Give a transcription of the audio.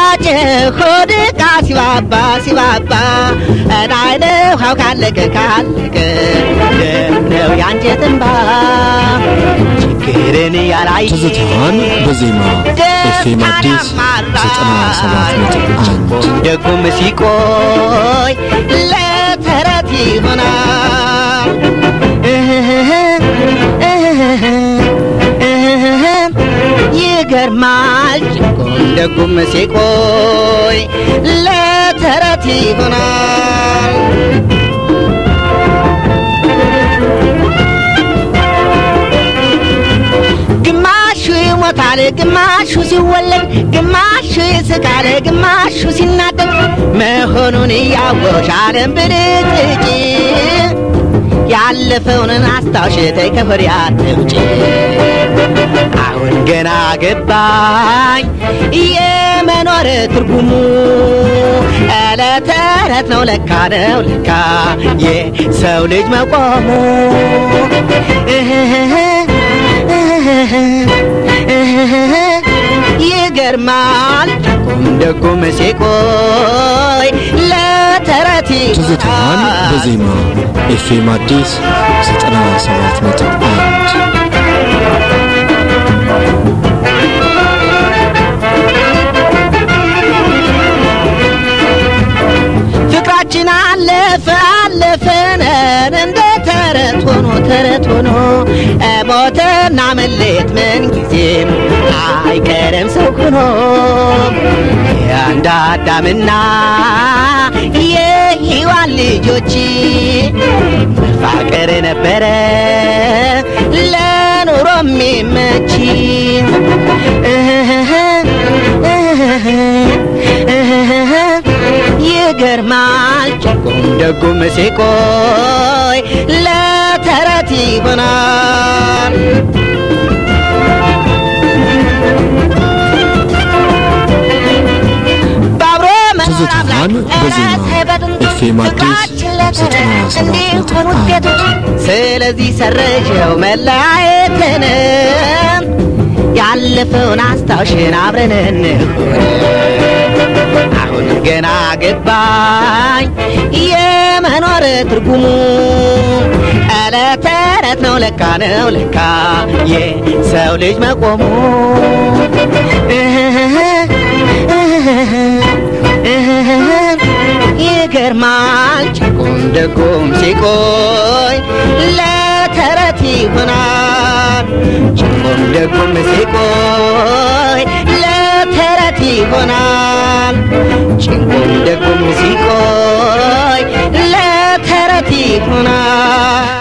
ጭ ሆድቃ ሲባባ ሲባባ እዳይነ ውሃው ካለቀ ካለቀ ደምነው ያንጀት እንባ ችግርን ያላየ ትዝታዋን በዜማ ኤፍኤም አዲስ 97.1 ደጉም ሲቆይ ለተረት ይሆናል ይገርማል ጭቆም ደጉም ሲቆይ ለተረት ይሆናል ግማሹ ይሞታል፣ ግማሹ ሲወለድ፣ ግማሹ ይስቃል፣ ግማሹ ሲናደድ መሆኑን እያወቅሽ ዓለም ብልጭልጭ ያለፈውን አስታውሽ ተይ ከሆድ አትውጪ። አሁን ገና ገባኝ የመኖር ትርጉሙ ዕለት ተረት ነው ለካ ነው ለካ የሰው ልጅ መቆሙ ይገርማል ቁም ደጉም ሲቆይ ለተረት ትዝታዋን በዜማ ኤፍኤም አዲስ 97.1 ፍቅራችን አለፈ አለፈነን እንደ ተረት ሆኖ ተረት ሆኖ ሞትና መሌት ምን ጊዜም አይቀርም ሰው ሆኖ የአንድ አዳምና የሔዋን ልጆች መፋቀር ነበረ ለኑሮ የሚመች ይገርማል ጭቁም ደጉም ሲቆይ ለተረት ይሆናል ባብሮ ትዝታዋን በዜማ ኤፍኤም አዲስ 97.1 ስለዚህ ሰረጀው መለያየትን ያለፈውን አስታውሽን አብረን እንሁን አሁን ገና ገባኝ የመኖር ትርጉሙ ዕለት ተረት ነው ለካ ነው ለካ የሰው ልጅ መቆሙ ይገርማል ጭቁም ደጉም ሲቆይ ለተረት ይሆናል ጭቁም ደጉም ሲቆይ ለተረት ይሆናል ጭንቁም ደጉም ሲቆይ ለተረት ይሆናል